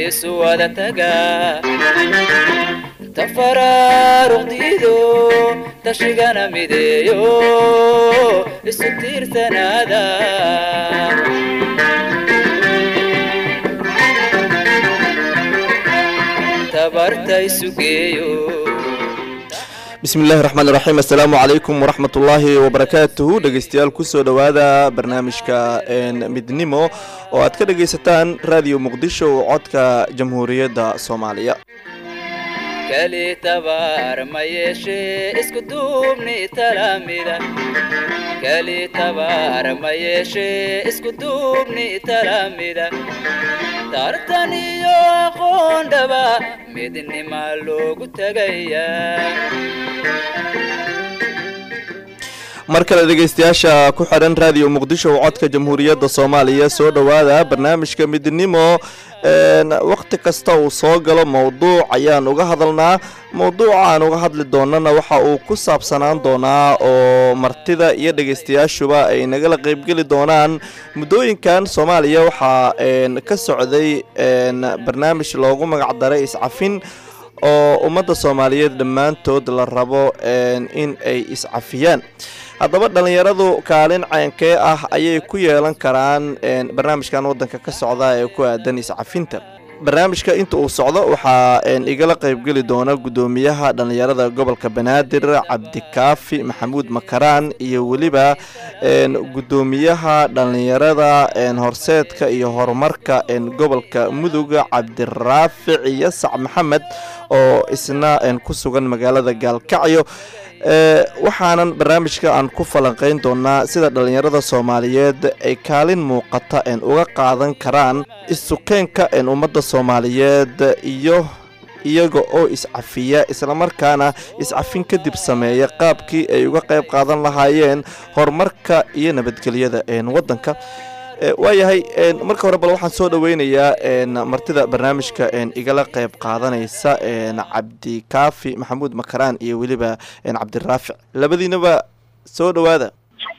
isu wada taga tafaraaruqdiido tashigana mideeyo isu tiirsanaada tabarta isu geeyo bismillahi raxmaan iraxiim assalaamu calaykum waraxmat ullaahi wabarakaatuhu dhegeystayaal kusoo dhowaada barnaamijka midnimo oo aad ka dhegaysataan raadiyo muqdisho codka jamhuuriyadda soomaaliya kali tabaar ma yeeshee isku duubni talamida kali tabaar ma yeeshee isku duubni talamida tartan iyo aqoon dhaba midnima loogu tagayaa mar kale dhegeystayaasha ku xidhan raadiyo muqdisho codka jamhuuriyadda soomaaliya soo dhowaada barnaamijka midnimo wakhti kasta uu soo galo mowduuc ayaan uga hadalnaa mowduuca aan uga hadli doonana waxa uu ku saabsanaan doonaa oo martida iyo dhegeystayaashuba ay nagala qeybgeli doonaan muddooyinkan soomaaliya waxaa ka socday barnaamij loogu magacdaray iscafin oo ummadda soomaaliyeed dhammaantood la rabo in ay iscafiyaan haddaba dhallinyaradu kaalin ceenkee ah ayay ku yeelan karaan barnaamijkan waddanka ka socda ee ku aadan iscafinta barnaamijka inta uu socdo waxaa igala qeybgeli doona guddoomiyaha dhallinyarada gobolka banaadir cabdikaafi maxamuud makaraan iyo weliba guddoomiyaha dhallinyarada horseedka iyo horumarka gobolka mudug cabdiraafic yasac maxamed oo isna ku sugan magaalada gaalkacyo waxaanan barnaamijka aan ku falanqeyn doonaa sida dhallinyarada soomaaliyeed ay kaalin muuqata uga qaadan karaan isukeenka ummadda soomaaliyeed iyo iyaga oo iscafiya islamarkaana iscafin kadib sameeya qaabkii ay uga qayb qaadan lahaayeen horumarka iyo nabadgelyada waddanka waayahay marka hore bal waxaan soo dhaweynayaa martida barnaamijka igala qeyb qaadanaysa cabdikaafi maxamuud makaraan iyo weliba cabdiraafic labadiinaba soo dhowaada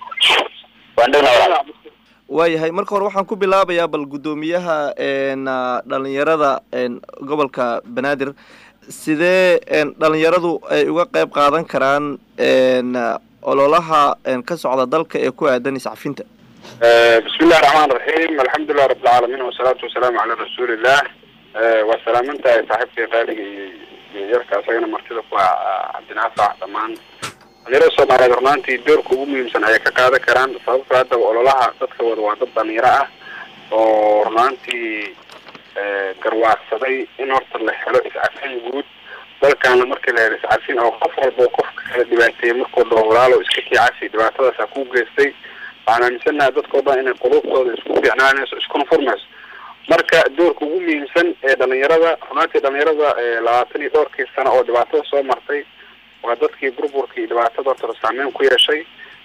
waayahay marka hore waxaan ku bilaabayaa bal guddoomiyaha dhalinyarada gobolka banaadir sidee dhalinyaradu ay uga qeyb qaadan karaan ololaha ka socda dalka ee ku aadan iscafinta bismi illahi raxmaan raxiim alxamdulilah rabbilcaalamiin wasalaatu wasalaamu calaa rasuuliillah waa salaamantahay saaxiibkii qaaliga iyo yarka isagana martida ku ah cabdinaafac dhammaan dhalinyarada soomaaliyeed runaantii doorka ugu muhiimsan ayay ka qaadan karaan sababto haddaba ololaha dadka wada waa dad dhalinyaro ah oo runaantii garwaaqsaday in horta la helo iscafin guud dalkaana markii la helo iscafin oo qof walba qofka kala dhibaateeyey markuu dhaho walaalo iska kiicasi dhibaatadaasa ku geystay waxaan aaminsanaha dadkao dhan inay quluubtooda isku fiicnaanayso iskuna furmayso marka doorka ugu muhiimsan ee dhalinyarada runaantii dhalinyarada labaatan iyo dhowrkii sano oo dhibaatada soo martay waa dadkii burburkii dhibaatada horta saameyn ku yeeshay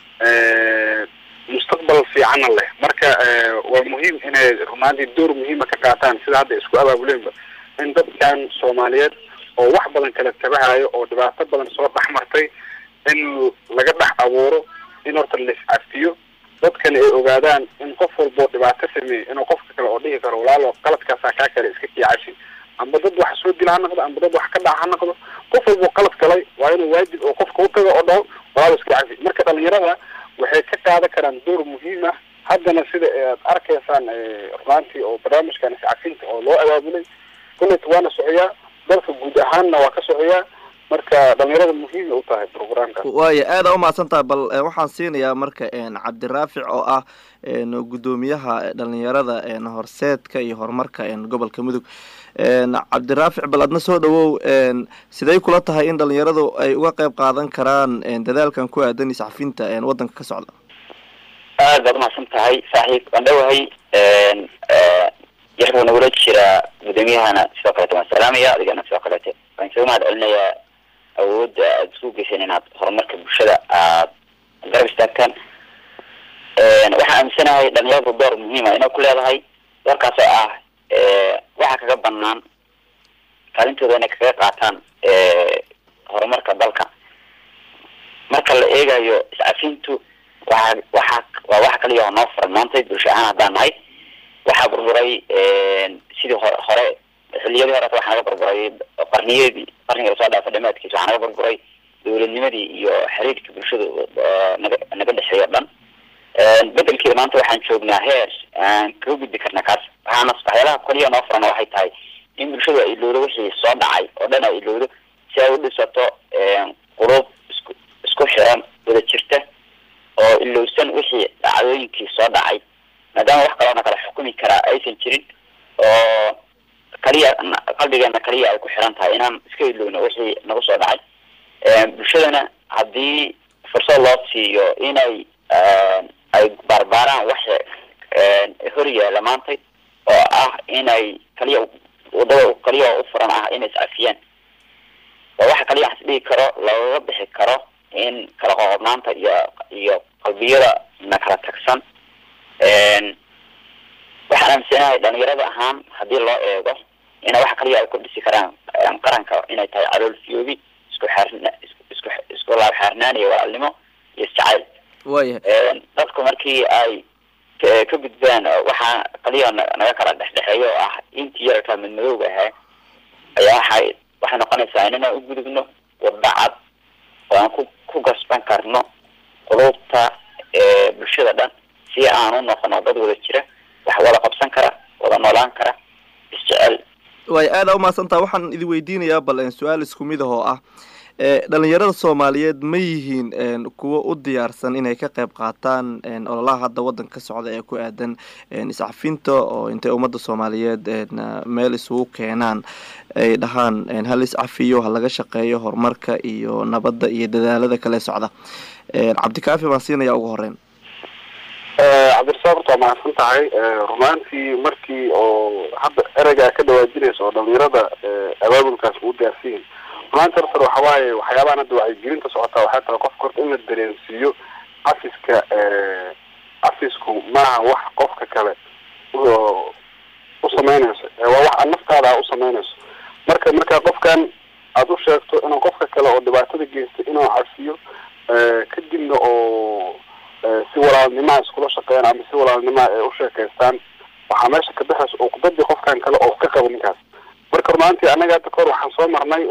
mustaqbal fiicanna leh marka waa muhiim inay runaantii door muhiima ka qaataan sida hadda isku abaabuleenba in dadkan soomaaliyeed oo wax badan kala tabahayo oo dhibaato badan soo dhex martay in laga dhex abuuro in horta la iscafiyo dadkana ay ogaadaan in qof walboo dhibaato sameeyey inuu qofka kale oo dhihi karo walaalo qaladkaasaa kaa kale iska kiicashi amba dad wax soo dila ha noqdo amba dad wax ka dhaca ha noqdo qof walboo qalad galay waa inuu waajib oo qofka utago oo dhaho walaalo iska cafi marka dhalinyarada waxay ka qaadan karaan door muhiim ah haddana sida aad arkaysaan runaantii oo barnaamijkan iscafinta oo loo abaabulay kullet waana socoyaa dalka guud ahaanna waa ka socoyaa marka dhalinyarada muhiimay u tahay programka waaya aada umahadsan tahay bal waxaan siinayaa marka cabdiraafic oo ah guddoomiyaha dhalinyarada horseedka iyo horumarka gobolka mudug cabdiraafic bal adna soo dhawow siday kula tahay in dhalinyaradu ay uga qeyb qaadan karaan dadaalkan ku aadan iscafinta waddanka ka socda aad baad umahadsan tahay saaxiib waan dhowahay yaxbuu nagula jiraa guddoomiyahana sidoo kaleete waan salaamaya adigana sidoo kaleete waan isaga mahad celinayaa awoodda aada isku geyseen inaad horumarka bulshada aad garab istaagtaan waxaan aaminsanahay dhalinyaradu door muhiima inay ku leedahay doorkaas oo ah waxa kaga banaan kaalintooda inay kaga qaataan horumarka dalka marka la eegayo iscafintu waxa waxa waa waxa kaliya oo noo furan maanta bulsho ahaan haddaan nahay waxaa burburay sidii hore hore xilliyadii horeta waxaa naga burburay qarniyadii qarniga lasoo dhaafa dhamaadkiisa waxaa naga burburay dowladnimadii iyo xiriirka bulshada naga naga dhexeeyo dhan bedelkeeda maanta waxaan joognaa heer aan kaga gudbi karna kaas waxaana waxyaalaha koliya noo furan waxay tahay in bulshadu ay ilowdo wixii soo dhacay oo dhan ay ilowdo si ay u dhisato qulub isku isku xiran wada jirta oo ilowsan wixii dhacdooyinkii soo dhacay maadaama wax kaloona kala xukumi karaa aysan jirin oo kaliya qalbigeena kaliya ay ku xiran tahay inaan iska ilowno wixii nagu soo dhacay bulshadana haddii fursad loo siiyo inay ay baarbaaraan waxa hor yaala maantay oo ah inay kaliya wadada kaliya oo u furan ah inay iscafiyaan waa waxa kaliya aan isdhigi karo lagaga bixi karo in kala qoqobnaanta iyo iyo qalbiyada na kala tagsan waxaan aaminsanahay dhalinyarada ahaan haddii loo eego ina waxa kaliya ay ku dhisi karaan qaranka inay tahay calool fiyoobi isku xaarna isku isku laab xaarnaan iyo walaalnimo iyo isjacayl waayahay dadku markii ay ka gudbaan waxaa kaliya naga kala dhexdhexeeyo oo ah intii yararkaa midmadowga ahaa ayaa waxay waxay noqonaysaa inaan u gudubno wadda cad oo aan ku ku gasban karno qulubta bulshada dhan si aan u noqono dad wada jira wax wada qabsan kara wada noolaan kara isjecel waay aada umahadsantaha waxaan idin weydiinayaa bal su-aal isku mid ah oo ah dhalinyarada soomaaliyeed ma yihiin kuwo u diyaarsan inay ka qayb qaataan ololaha hadda waddanka ka socda ee ku aadan iscafinta oo intay ummadda soomaaliyeed meel isugu keenaan ay dhahaan hal iscafiyo ha laga shaqeeyo horumarka iyo nabadda iyo dadaalada kale socda cabdikaafi baan siinaya ugu horeyn cabdirasaaq horta waa mahadsan tahay rumaantii markii oo hadda ereygaa ka dhawaajinaysa oo dhalinyarada abaabulkaas uu gaarsiin rumaanti horta waxa waaye waxyaabahan hadda wacyigelinta socotaa waxay tahay qofka horta in la dareensiiyo cafiska cafisku maaha wax qofka kale u samaynayso waa wax aad naftaada u samaynayso marka markaa qofkan aada u sheegto inuu qofka kale oo dhibaatada geystay inuu cafiyo kadibna oo si walaalnimaa iskula shaqeeyaan ama si walaalnimaa ay u sheekaystaan waxaa meesha ka baxaysa uqdadii qofkan kale oo ka qaba ninkaas marka rumaantii annaga hadda kahor waxaan soo marnay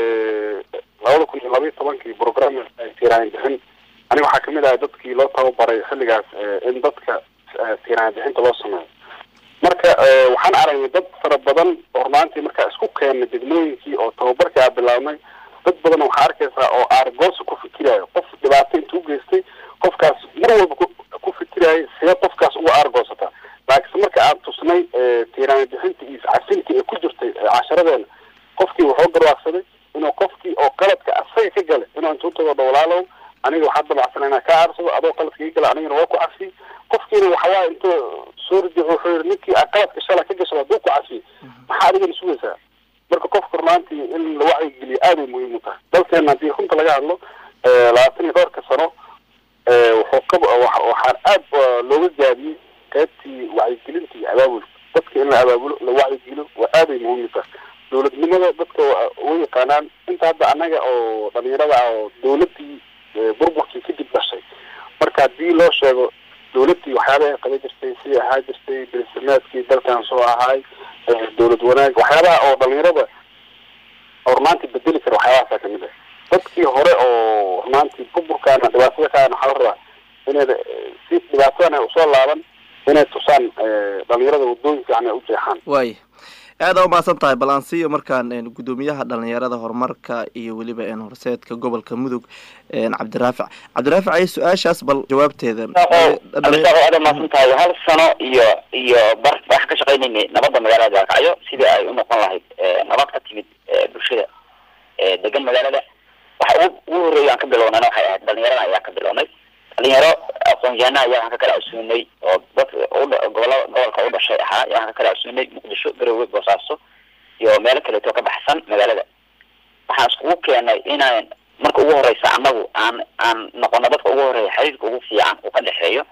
labada kun iyo labaiyo tobankii program tiiraan bixin aniga waxaa kamid ahay dadkii loo tababaray xilligaas in dadka tiiraan bixinta loo sameeyo marka waxaan aragnay dad fara badan oo rumaantii markaa isku keenay degmooyinkii oo tababarkii aa bilaabnay dad badan waxaa arkaysaa oo aargoosa ku fikirayo qof dhibaato intuu geystay qofkaas mar walba ku fikirayay see qofkaas uga aargoosata laakiinse marka aan tusnay tiiraan bixinta iyo iscafinta ee ku jirtay casharadeena qofkii wuxuu garwaaqsaday inuu qofkii oo qaladka asaga ka galay inuu intuu tago dhowlaalow aniga waxaa dabacsan inaa ka aarsado adoo qaladka iga gala anigana waa ku cafiy qofkiina waxawaa intuu soo ridic wuxuu yihi ninkii a qaladka shala ka gashada hadduu ku cafiy maxaa adigana sugaysaa marka qofka rumaantii in la wacyigeliyo aaday muhiim u tahay dalkeena haddii runta laga hadlo labaatan iyo dhowrka sano wuxuu ka waxaan aad looga gaabiyey qaybtii wacyigelinta iyo abaabulka dadka in la abaabulo la wacyigeliyo waa aaday muhiim u tahay dowladnimada dadka u yaqaanaan inta hadda annaga oo dhalinyarada ah oo dawladii burburkii kadib dhashay marka haddii loo sheego dawladii waxyaaba ay qaban jirtay sidii ahaa jirtay bersamaadkii dalkan soo ahaay dawlad wanaag waxyaabaha oo dhalinyarada oo rumaantii bedeli kara waxyaabahaasa kamid ah dadkii hore oo rumaantii burburkaana dhibaatada kaana waxaa la rabaa inay si dhibaatadan ay usoo laaban inay tusaan dhalinyarada wadooyin fiican ay u jeexaan waaya aada umahadsan tahay balansiyo markaan guddoomiyaha dhalinyarada horumarka iyo weliba horseedka gobolka mudug cabdiraafic cabdiraafic ay su-aashaas bal jawaabteeda aada umahadsan tahay hal sano iyo iyo bar waxaan ka shaqeynaynay nabadda magaalada baakacyo sidii ay u noqon lahayd nabad ka timid bulshada degan magaalada waxa ugu ugu horreeya aan ka bilownayna waxay ahayd dhalinyarada ayaa ka bilownay dhalinyaro aqoon-yahana ayaa waxaan ka kala casuunay oo dadka gobola gobolka u dhashay ahaa ayaa waxaan ka kala casuunay muqdisho garowe boosaaso iyo meelo kaleeto ka baxsan magaalada waxaan iskugu keenay inaan marka ugu horeysa annagu aan aan noqono dadka ugu horeeya xiriirka ugu fiican uu ka dhexeeyo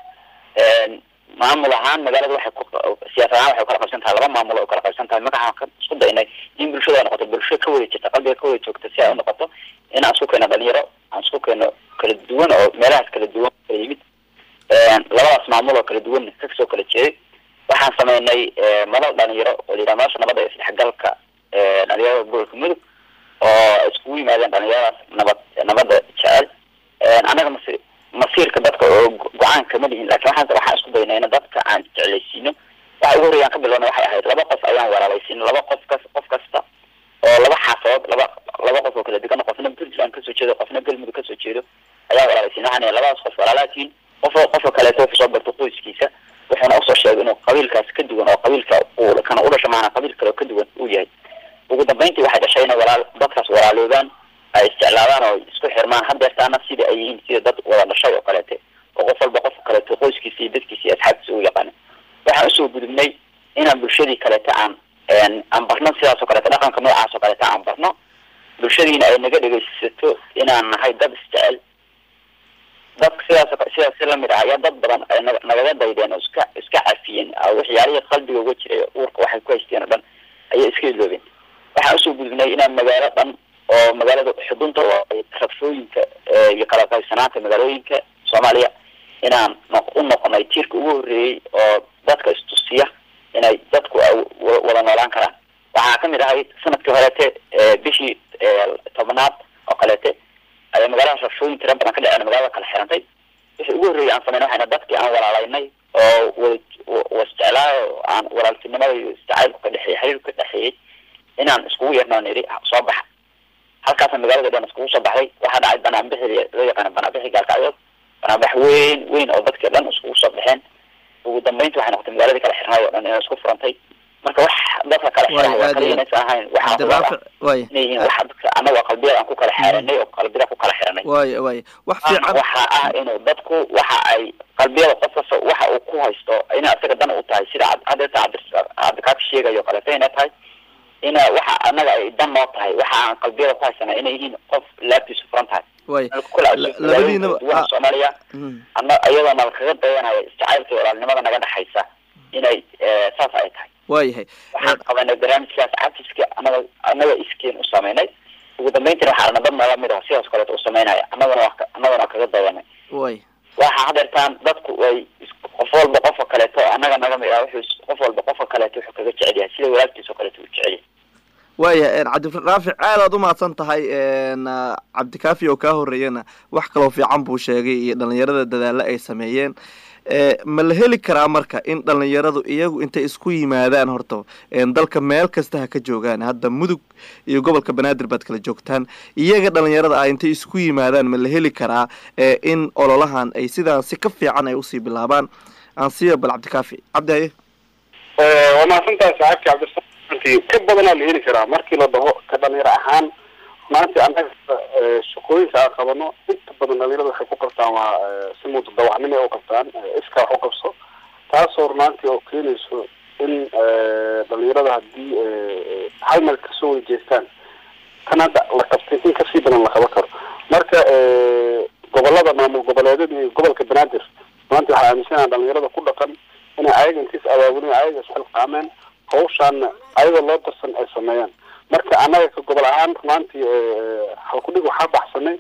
maamul ahaan magaalada waxay ku siyaasad ahaan waxay ukala qaybsan tahay laba maamul oo ukala qaybsan tahay marka waxaan isku daynay in bulshada ay noqoto bulsho ka wada jirta qalbiga ka wada joogta si ay u noqoto in aan isku keeno dhalinyaro aan isku keeno kala duwan oo meelahaas kala duwan kala yimid labadaas maamul oo kala duwan kasoo kala jeeday waxaan sameynay sameynay madal dhalinyaro oo la yidhaha nolosha nabadda iyo isdhexgalka dhalinyarada gobolka mudug oo iskugu yimaadeen dhalinyaradaas nabad nabadda jecel annaga mas masiirka dadka oo go-aan kama lihin lakin waxaan waxaan isku daynay in dadka aan jeclaysiino waxa ugu horreya aan ka bilowna waxay ahayd laba qof ayaan walaalaysiino laba qof kas qof kasta oo laba xaafadood laba laba qof oo kala degan qofna puntland kasoo jeedo qofna galmudug kasoo jeedo ayaan walaalaysiin waxaan ihi labadaas qof walaalaatiin qof qofka kaleeto wuxuu soo barto qoyskiisa wuxuuna usoo sheegay inuu qabiilkaas ka duwan oo qabiilka uu kana u dhasho maana qabiil kale oo ka duwan uu yahay ugu dambeyntii waxay dhashay inay walaal dadkaas walaaloobaan ay isjeclaadaan oo isku xirmaan hadeertaana sida ay yihiin sida dad wada dhashay oo kaleete oo qof walba qofka kaleeto qoyskiisa iyo dadkiisa iyo asxaabtiisa u yaqaana waxaan usoo gudubnay inaan bulshadii kaleete aan aan barno sidaas oo kaleeto dhaqanka noocaas oo kaleeto aan barno bulshadiina ay naga dhegaysato inaan nahay dad isjecel dadka sidaas sidaas si lamid ah ayaa dad badan ay na nagaga daydeen oo iska iska cafiyeen waxyaalihii qalbiga uga jiray uurka waxay ku haysteen oo dhan ayay iska iloobeen waxaan usoo gudubnay inaan magaalo dhan oo magaalada xudunta oo ay rabshooyinka iyo kala qaybsanaanta magaalooyinka soomaaliya inaan u noqonay tiirka ugu horreeyey oo dadka istusiya inay dadku wada noolaan karaan waxaa kamid ahay sanadkii horeete bishii tobnaad oo kaleete ayaa magaalada rabshooyin tira badan ka dhaceen magaalada kala xirantay wixii ugu horreeyay aan sameyn waxayna dadkii aan walaalaynay oo wa wasjeclaa oo aan walaaltinimada iyo istacaylku ka dhexeeyey xiriirku ka dhexeeyey inaan iskugu yeerno niri soo baxa halkaasna magaalada dhan iskugu soo baxday waxaa dhacay banaanbixi loo yaqaana banaanbixi gaalkacyood banaanbax weyn weyn oo dadkii dhan iskugu soo baxeen ugu dambeynti waxay noqotay magaaladii kala xirnay oo dhan inay isku furantay marka wax dadka kala xiray waa kaliya inaysan ahayn waxaa way inay yihiin wax dadka annaga qalbiyada aan ku kala xeeranay oo qalbiyada ku kala xiranay way way wax fiican waxa ah inuu dadku waxa ay qalbiyada qof kasta waxa uu ku haysto inay asaga dan u tahay sida hadeeta cabdikaaka sheegayo kaleeto inay tahay ina waxa annaga ay dan noo tahay waxa aan qalbiyada ku haysana inay yihiin qof laabtiisu furan tahay way kula labadiinaba soomaaliya ana iyadoo nala kaga dayanayo isjacaylka iyo walaalnimada naga dhexaysa inay saas ay tahay waayahay waxaan qabanay barnaamijkaas cafiska anaga anaga iskeen u sameynay ugu dambeyntina waxaa dad nala mid ah sidaas kaleeto u sameynaya annaguna wa annaguna kaga dayanay way waxa hadeertaan dadku way qof walba qofka kaleeto annaga naga mid ah wuxuu qof walba qofka kaleeto wuxuu kaga jecel yahay sida walaalkiisa oo kaleeto u jecel yahay waayahay cabdiraafic aad aad umahadsan tahay cabdikaafi oo kaa horeeyana wax kaloo fiican buu sheegay iyo dhalinyarada dadaalo ay sameeyeen ma la heli karaa marka in dhalinyaradu iyagu intay isku yimaadaan horta dalka meel kasta ha ka joogaan hadda mudug iyo gobolka banaadir baad kala joogtaan iyaga dhalinyarada ah intay isku yimaadaan ma la heli karaa in ololahan ay sidaan si ka fiican ay usii bilaabaan aan siiyo bal cabdikaafi cabdi haye waa mahadsantahay saaxiibkii cabdirasaanti ka badanaa la heli karaa markii la dhaho ka dhalinyaro ahaan maanta annaga shaqooyinka aan qabano inta badan dhalinyarada waxay ku qabtaan waa si mutadawacnimo ay u qabtaan iska wax u qabso taasoo runaantii oo keenayso in dhalinyarada haddii hal meel kasoo wada jeestaan kan hadda la qabtay in kasii badan la qaban karo marka gobolada maamul goboleedyada iyo gobolka banaadir maanta waxaa aaminsanaha dhalinyarada ku dhaqan inay ayaga intiis abaabulin ayaga isxilqaameen hawshaana ayagoo loo darsan ay sameeyaan marka annaga ka gobol ahaan rumaantii halkudhig waxaa baxsanay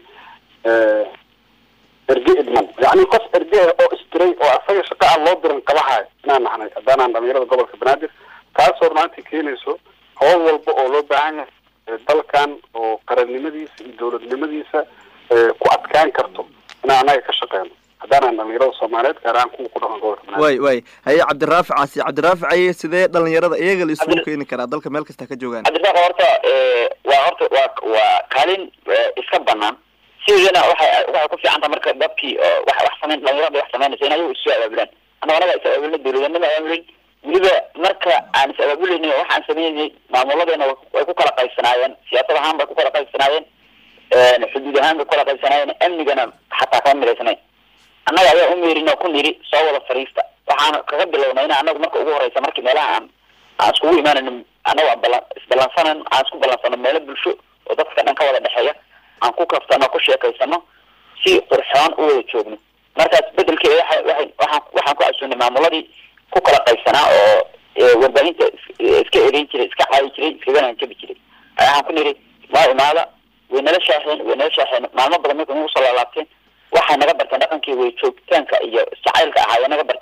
erge idman yacni qof erge oo isdiray oo asaga shaqa aan loo diran qabahayo inaan nahnay haddaanaan dhalinyarada gobolka banaadir taasoo rumaantii keenayso hawl walba oo loo baahan yahay dalkan oo qarannimadiisa iyo dowladnimadiisa ku adkaan karto inaan annaga ka shaqeyno haddaanaan dhalinyarada soomaaliyeed gaar ahaan kuwa ku dhaqan gobolka banaadir way way haye cabdiraafic caasi cabdiraafic aye sidee dhalinyarada iyaga la isugu keeni karaa dalka meel kasta ka joogaan cabdiraaq horta waa horta waa waa kaalin iska banaan sideedana waxay waxay ku fiican tahay marka dadkii wax wax sameyn dhalinyarada wax sameynaysa in ayagu isu abaabulaan annaga anaga is abaabulna dowladanima abaabulin weliba marka aan is abaabulaynin waxaan sameynay maamuladeena way ku kala qaybsanaayeen siyaasad ahaan bay ku kala qaybsanaayeen xuduud ahaan bay ku kala qaybsanaayeen amnigana xataa kama midaysnayn annaga ayaa umeerin oo ku niri soo wada fariista waxaan kaga bilownay in anagu marka ugu horeysa markii meelaha aan aan iskugu imaanayno annago aan bala isballansanan aan isku ballansano meelo bulsho oo dadka dhan ka wada dhexeeya aan ku kaftano ku sheekaysano si qurxoon u wada joogno markaas bedelkeeda waxa waxay waxaan waxaan ku casuunay maamuladii ku kala qaybsanaa oo warbaahinta iska ereyn jiray iska caayi jiray iskagana hanjabi jiray waxaan ku niri waa imaada way nala shaaxeen way nala shaaxeen maalmo badan markay nagu soo laalaabteen waxay naga barteen dhaqankii way joogitaanka iyo jacaylka ahaa way naga barteen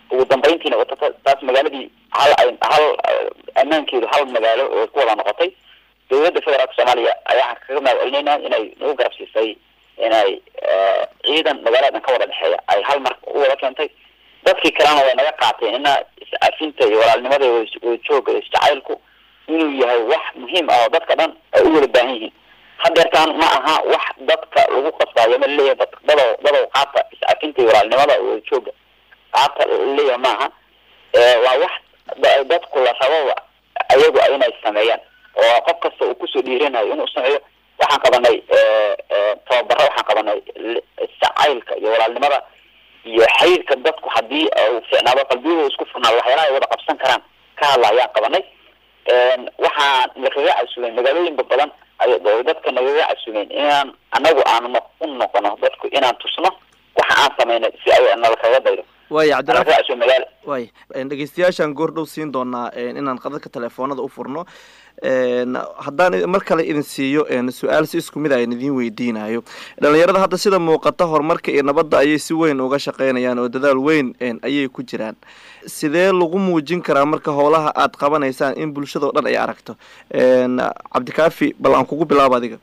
ugu dambeyntiina wata taas magaaladii hal hal ammaankeedu hal magaalo oo ku wada noqotay dowladda federaalka soomaaliya ayaa kaga mahad celinayna inay nagu garab siisay inay ciidan magaaladan ka wada dhexeeya ay hal mar u wada keentay dadkii kalena way naga qaateen ina is-afinta iyo walaalnimada wada jooga iyo isjacaylku inuu yahay wax muhiim ah oo dadka dhan ay u wada baahan yihiin hadeertaan ma aha wax dadka lagu qasbaayo ma laleeyahay dad dadow dadow qaata is-afinta iyo walaalnimada wada jooga qaata laleeyahay ma aha waa wax dadku la rabo ayagu inay sameeyaan oo qof kasta uu kusoo dhiiranayo inuu sameeyo waxaan qabanay tababaro waxaan qabanay jacaylka iyo walaalnimada iyo xayrka dadku hadii uu ficnaado qalbiyahooda isku furnaado waxyaalaha ay wada qabsan karaan ka hadla ayaan qabanay waxaan nakaga casumeen magaalooyinba badan ay dadka nagaga casumeen inaan anagu aan u noqono dadku inaan tusno waxa aan samaynay si ay nalakaga daydo waaya cabdirafi nalakaga casume magaala waay dhegeystayaashaan goordhow siin doonaa inaan qadadka telefoonada u furno haddaan mar kale idin siiyo su-aal si isku mid a in idin weydiinayo dhalinyarada hadda sida muuqata horumarka iyo nabadda ayay si weyn uga shaqeynayaan oo dadaal weyn ayay ku jiraan sidee lagu muujin karaa marka howlaha aad qabanaysaan in bulshada o dhan ay aragto cabdikaafi bal aan kugu bilaabo adiga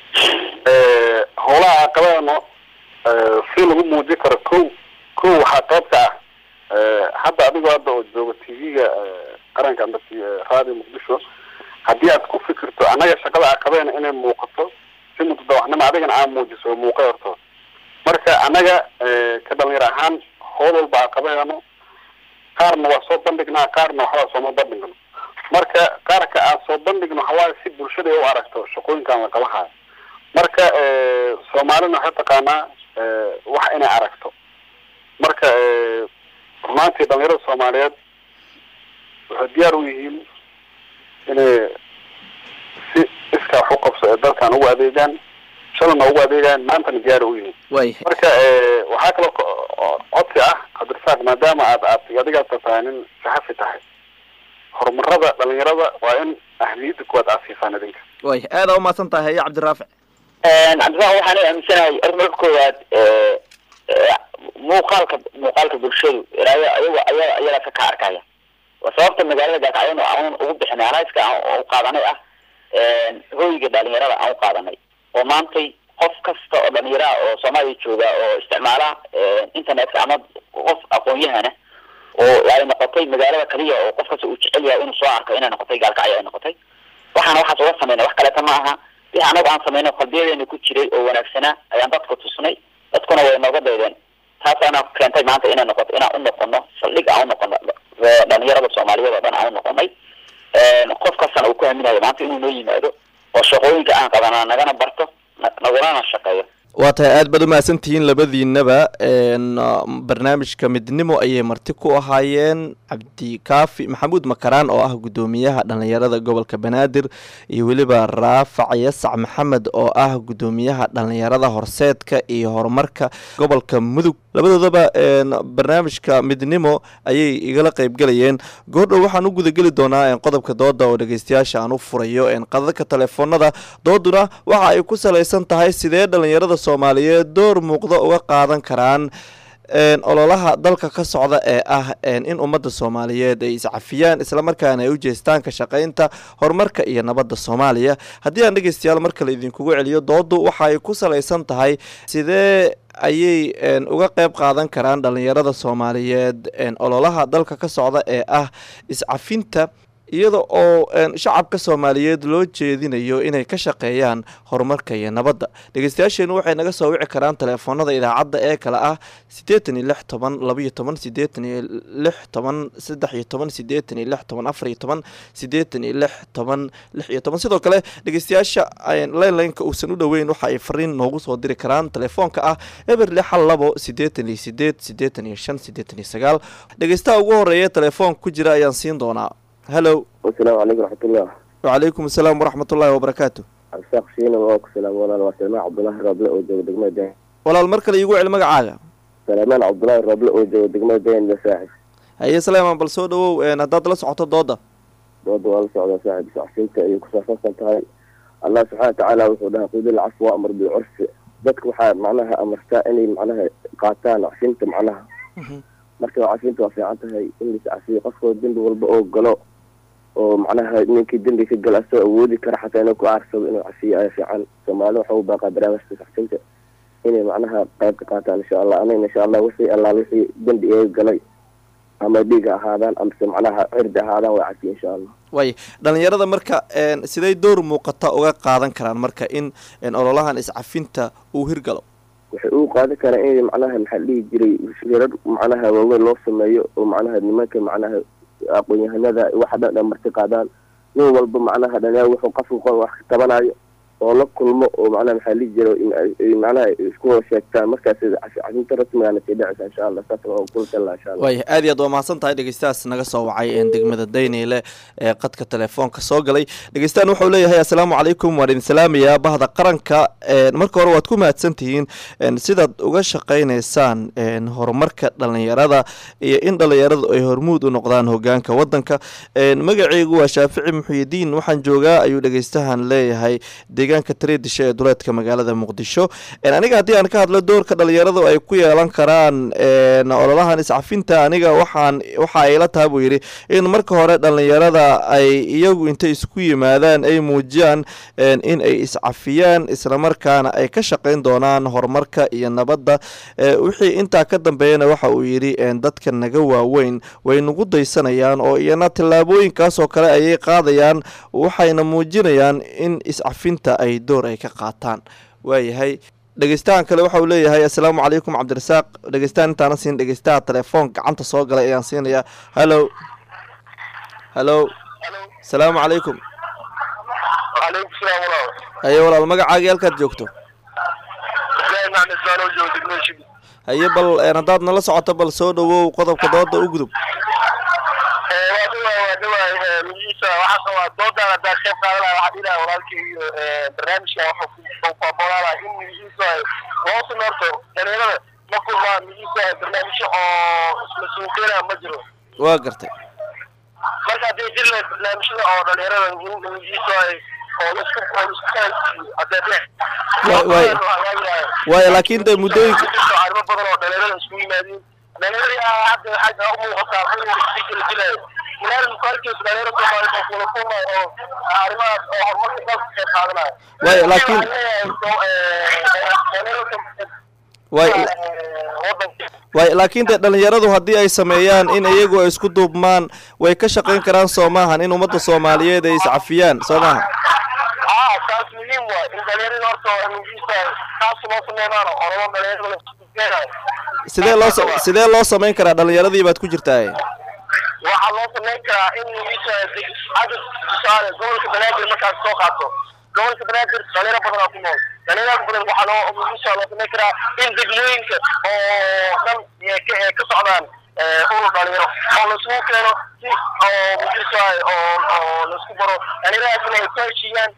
howlaha aqabadano si lagu muujin karo ko ko waxaa qaybka ah hadda adigoo hadda oo jooga t v-ga qaranka amba radio muqdisho haddii aad ku fikirto annaga shaqada aqabeena inay muuqato si mutadawacnimo adigana aa muujiso muuqay horto marka annaga ka dhalinyar ahaan howl walba aqabeeno qaarna waa soo bandhignaa qaarna waxbaa sooma bandhigno marka qaarka aan soo bandhigno waxawaaye si bulshada u aragto shaqooyinkaan la qabahayo marka soomaalina waxay taqaanaa wax inay aragto marka rumaantii dhalinyarada soomaaliyeed waxay diyaar u yihiin inay si iskaa wax u qabso ee dalkan ugu adeegaan shalana ugu adeegaan maantana diyaar u yihiin way marka waxaa kaloo codsi ah cabdirasaaq maadaama aad aad adigaas tahay nin saxafi tahay horumarada dhalinyarada waa in ahmiyadda kuwaad aad siisaan idinka way aada umahadsan tahay haya cabdiraafic cabdiraaq waxaan aaminsanahay or marka koowaad muuqaalka muuqaalka bulshadu iraayo ayaga aya ayaga ka ka arkaya waa sababta magaalada gaakacyon aan ugu bixinay anaiska aan u qaadanay ah hooyiga dhalinyarada aan u qaadanay oo maantay qof kasta oo dhalinyaraha oo soomaaliya jooga oo isticmaala internetka ama qof aqoon-yahana oo ay noqotay magaalada kaliya oo qof kasta uu jecel yahay inuu soo arko inay noqotay gaalkacyo ay noqotay waxaana waxaas uga sameynay wax kaleeta ma aha wixi anagu aan sameynay qalbiyadeena ku jiray oo wanaagsanaa ayaan dadka tusnay dadkuna way nooga daydeen taasaana keentay maanta inay noqoto inaan u noqono saldhig aan u noqono dhalinyarada soomaaliyeed oo dhan aan u noqonay qof kastana uu ku haminayo maanta inuu noo yimaado oo shaqooyinka aan qabana nagana barto nagulana shaqeeyo waa tahay aada baad umahadsantihiin labadiinaba barnaamijka midnimo ayay marti ku ahaayeen cabdikaafi maxamuud makaraan oo ah guddoomiyaha dhalinyarada gobolka banaadir iyo weliba raafac yasac maxamed oo ah guddoomiyaha dhalinyarada horseedka iyo horumarka gobolka mudug labadoodaba barnaamijka midnimo ayay igala qeybgelayeen goordhow waxaan u gudageli doonaa qodobka dooda oo dhegeystayaasha aan u furayo qadadka telefoonada dooduna waxa ay ku salaysan tahay sidee dhalinyarada soomaaliyeed door muuqda uga qaadan karaan ololaha dalka ka socda ee ah in ummadda soomaaliyeed ay iscafiyaan islamarkaana ay u jeestaan ka shaqaynta horumarka iyo nabadda soomaaliya haddii aan dhegeystayaal mar kale idinkugu celiyo doodu waxa ay ku salaysan tahay sidee ayay uga qeyb qaadan karaan dhalinyarada soomaaliyeed ololaha dalka ka socda ee ah iscafinta iyada oo shacabka soomaaliyeed loo jeedinayo inay ka shaqeeyaan horumarka iyo nabadda dhegeystayaasheenu waxay naga soo wici karaan teleefoonada idaacadda ee kale ah siddeetan iyo lix toban labaiyo toban siddeetan iyo lix toban saddex iyo toban siddeetan iyo lix toban afar iyo toban siddeetan iyo lix toban lix iyo toban sidoo kale dhegeystayaasha leynlineka uusan u dhoweyn waxa ay fariin noogu soo diri karaan telefoonka ah eber lix hal labo siddeetan iyo sideed siddeetan iyo shan siddeetan iyo sagaal dhegeystaha ugu horeeya telefoonka ku jira ayaan siin doonaa hallo asalaamu calaykum raxmatullah wacalaykum asalaam waraxmat ullaahi wabarakaatu absaaq shiina waa ku salaam walaal waa salmaan cabdullaahi rooble oo jooga degmada dayn walaal mar kale iigu celi magacaaga salmaan cabdullaahi rooble oo jooga degmada dayn saaxib haye salaaman bal soo dhawow haddaad la socoto dooda dooda waa la socdaa saaxib sacsiinta ayay ku saabsansan tahay allah subxaana watacaala wuxuu dhahay qudil cafw wa amar bilcurfi dadka waxaa macnaha amartaa inay macnaha qaataan csinta macnaha marka cafinta waa fiican tahay in lais cafiyo qofkoo dembi walba oo galo oo macnaha ninkii dembi ka gala asoo awoodi kara xataa inuu ku aarsado inuu cafiyo ayaa fiican soomaali waxa u baaqaa barnaamijka cafinta inay macnaha qayb ka qaataan insha allah anagna insha allah wixii allaal wixii dembi eega galay ama dhiiga ahaadaan amase macnaha cirdi ahaadaan waa cafiye insha allah waay dhalinyarada marka siday door muuqata uga qaadan karaan marka in ololahan iscafinta uu hirgalo waxay u qaadan karaan in macnaha maxaa dhihi jiray shirar macnaha waaweyn loo sameeyo oo macnaha nimanka macnaha aqoon-yahanada waxa dhan dhan marti qaadaan nin walba macnaha dhalinyar wuxuu qofka wax ka tabanayo oo la kulmo oo macnaha maxaa dhihi jira macnaha isku wada sheegtaan markaas cafinta rasmigaana sii dhacaysa insha allah saas waa kula talaa insha allah waay aad iyo aad waa mahadsan tahay dhegeystahaas naga soo wacay degmada dayneyle ee qadka telefoonka soo galay dhegeystahan wuxuu leeyahay assalaamu calaykum waan idin salaamayaa bahda qaranka marka hore waad ku mahadsan tihiin sidaad uga shaqaynaysaan horumarka dhalinyarada iyo in dhalinyaradu ay hormuud u noqdaan hogaanka wadanka magaceygu waa shaafici muxuyidiin waxaan joogaa ayuu dhegeystahan leeyahay deegaanka tareedisha ee duleedka magaalada muqdisho aniga haddii aan ka hadlo doorka dhalinyaradu ay ku yeelan karaan ololahan iscafinta aniga waxaan waxa ayla taha buu yidhi in marka hore dhalinyarada ay iyagu intay isku yimaadaan ay muujiyaan in ay iscafiyaan islamarkaana ay ka shaqayn doonaan horumarka iyo nabadda wixii intaa ka dambeeyana waxa uu yidhi dadka naga waaweyn way nagu daysanayaan oo iyana tillaabooyinkaas oo kale ayay qaadayaan waxayna muujinayaan in iscafinta ay door ay ka qaataan waayahay dhegeystahan kale waxa uu leeyahay assalaamu calaykum cabdirasaaq dhegeystahan intaana siin dhegeystaha telefoon gacanta soo galay ayaan siinayaa hallo hallo asalaamu calaykum وعليكم السلام ورحمة haye walaal magacaagii halkaad joogto الله معنى الزمان وجود المنشد haye bal haddaad nala socoto bal soo dhawow qodobka dooda u gudub وادوا وادوا مجلسة وحصل دودا دا خير قال لها واحد إلى ولكن برنامج لا وحكم فبولا لا إن مجلسة واصل نرتو يعني أنا ما كل ما مجلسة برنامج أو مسؤولين مجرو waa gartay marka haddii jir leh barnaamijyada oo dhalinyarada in mujisa oo laisku oo laisku fahansiiyo haddee Waay- waay. waayo laakiin de muddooyinka arrimo badan oo dhalinyarada isku yimaadeen dhalinyarada hadda waxay u muuqataa in si kala dilayo ilaal mukaarkiisa dhalinyaro soomaaliyeed oo kula kulmay oo arrimahaas oo horumarka dalka ka qayb qaadanaya Waay, laakiin- waay wadanka waay laakiin dee dhalinyaradu haddii ay sameeyaan in iyagu ay isku duubmaan way ka shaqayn karaan soo maahan in ummadda soomaaliyeed ay iscafiyaan soo maaha aa taas muhiim waay in dhalinyarada horta mujisa taas loo sameynaano oramo dhalinyarada la sidee loo sa- sidee loo samayn karaa dhalinyaradii baad ku jirtaa waxaa loo samayn karaa in mujisa cadad tusaale gobolka banaadir markaas soo qaato gobolka banaadir dhalinyaro badan aa ku nool dhalinyarada badan waxaa loo mujisa loo samayn karaa in degmooyinka oo dhan ee ka ee ka socdaan ee urur dhalinyaro oo laisugu keeno si oo mujisa oo oo laisku baro dhalinyaradaasna ay ku heshiiyaan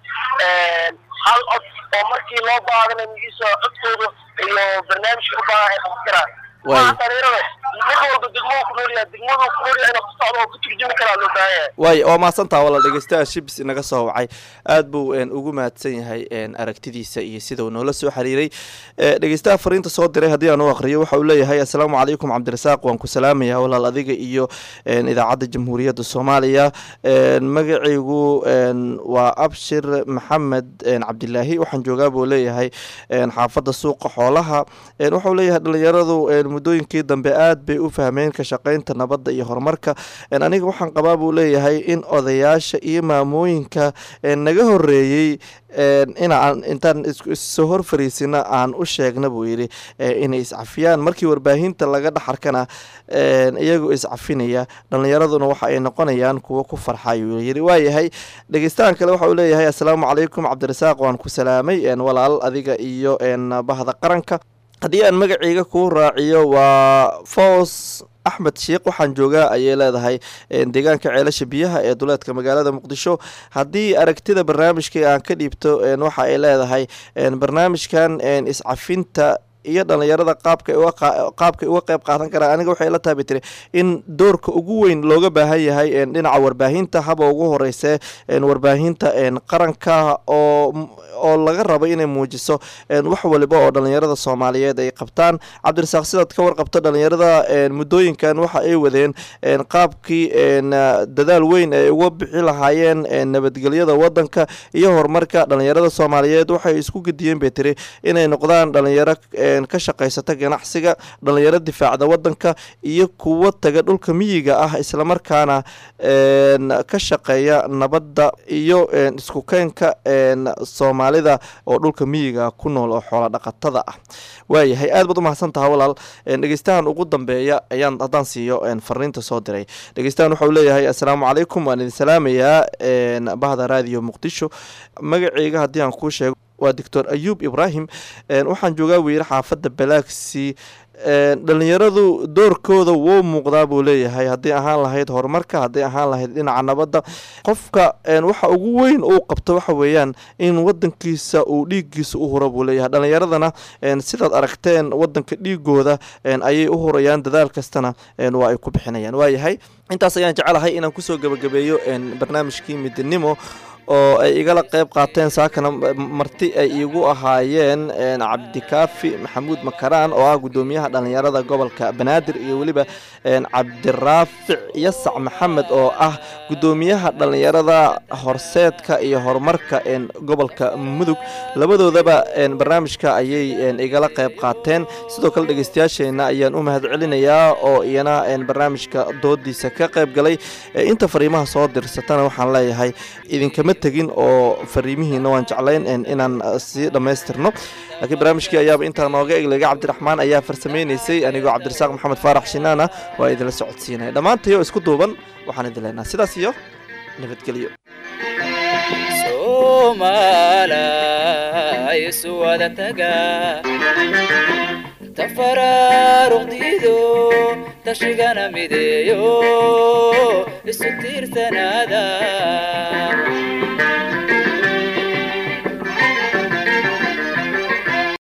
hal cod oo markii loo baahdanay mujisa codkooda iyo barnaamijka u baahan ay qaban karaan Waay. Waa dhalinyarada mid walba degmadu ku nool yahay degmadu ku nool yahay inuu ku socdo oo ku turjumi karaa loo baahan yahay waay waa mahadsantaha walaal dhegeystaha shibs inaga soo wacay aad buu een, ugu mahadsan yahay een, aragtidiisa iyo sida uu noola soo xiriiray Eh, dhegeystaha fariinta soo diray haddii aan u aqriyo waxa uu leeyahay assalaamu calaykum cabdirasaaq waan ku salaamayaa walaal adiga iyo een, idaacadda jamhuuriyadda soomaaliya een, magacaygu een, waa abshir maxamed een, cabdilaahi waxaan joogaa buu leeyahay een, xaafadda suuqa xoolaha een, wuxuu leeyahay dhalinyaradu een, muddooyinkii dambe aad bay u fahmeen ka shaqaynta nabadda iyo horumarka een, aniga waxaan qabaa buu leeyahay in odayaasha iyo maamooyinka een, naga horeeyey een, inaan intaan isku- issoo hor fariisina aan u sheegna buu yidhi ee, inay iscafiyaan markii warbaahinta laga dhaxarkana een, iyagoo iscafinaya dhalinyaraduna waxa ay noqonayaan kuwo ku farxa ayuu yidhi waayahay dhegeystahan kale waxa uu leeyahay assalaamu calaykum cabdirasaaq waan ku salaamay een, walaal adiga iyo een, bahda qaranka haddii aan magacayga kuu raaciyo waa foos axmed sheekh waxaan joogaa ayay leedahay een, deegaanka ceelasha biyaha ee duleedka magaalada muqdisho haddii aragtida barnaamijka aan ka dhiibto een, waxa ay leedahay een, barnaamijkan een, iscafinta iyo dhalinyarada qaabka qaabkay uga qeyb qaadan karaan aniga waxay la taabi tiri in doorka ugu weyn looga baahan yahay dhinaca warbaahinta haba ugu horeyse warbaahinta qaranka oo oo laga rabo inay muujiso wax waliba oo dhalinyarada soomaaliyeed ay qabtaan cabdirasaaq sidaad ka warqabto dhalinyarada muddooyinkan waxa ay wadeen qaabkii dadaal weyn ay uga bixi lahaayeen nabadgelyada wadanka iyo horumarka dhalinyarada soomaaliyeed waxay isku gediyeen bay tiri inay noqdaan dhalinyaro ka shaqaysata ganacsiga dhalinyaro difaacda wadanka iyo kuwo taga dhulka miyiga ah islamarkaana ka shaqeeya nabadda iyo isku keenka soomaalida oo dhulka miyiga ku nool oo xoola dhaqatada ah waayahay aad baad u mahadsan taha walaal dhegeystahan ugu dambeeya ayaan haddaan siiyo fariinta soo diray dhegeystahan waxau leeyahay assalaamu calaykum waan idin salaamayaa bahda raadiyo muqdisho magaceyga haddii aan kuu sheego waa doctor ayuub ibraahim waxaan joogaa weyre xaafadda balaagsi dhalinyaradu doorkooda wou muuqdaa buu leeyahay haddii ahaan lahayd horumarka haddii ahaan lahayd dhinaca nabadda qofka waxa ugu weyn uu qabto waxa weeyaan in wadankiisa uu dhiiggiisa u huro buu leeyahay dhalinyaradana sidaad aragteen wadanka dhiigooda ayay u hurayaan dadaal kastana waa ay ku bixinayaan waayahay intaas ayaan jecelahay inaan kusoo gebagabeeyo barnaamijkii midnimo oo ay igala qeyb qaateen saakana marti ay iigu ahaayeen cabdikaafi maxamuud makaraan oo ah guddoomiyaha dhalinyarada gobolka banaadir iyo weliba cabdiraafic yasac maxamed oo ah guddoomiyaha dhalinyarada horseedka iyo horumarka gobolka mudug labadoodaba barnaamijka ayay igala qeyb qaateen sidoo kale dhegeystayaasheena ayaan u mahad celinayaa oo iyana barnaamijka doodiisa ka qeyb galay inta fariimaha soo dirsatana waxaan leeyahay idinkama tegin oo fariimihiina waan jeclayn inaan sii dhammaystirno laakiin barnaamijkii ayaaba intaa nooga eglega cabdiraxmaan ayaa farsameynaysay anigoo cabdirasaaq maxamed faarax shinaana waa idinla socodsiinaya dhammaantayoo isku duuban waxaan idin leenaha sidaas iyo nabadgelyo isu wada taga tafaraaruqdiido tashigana mideeyo isu tiirsanaada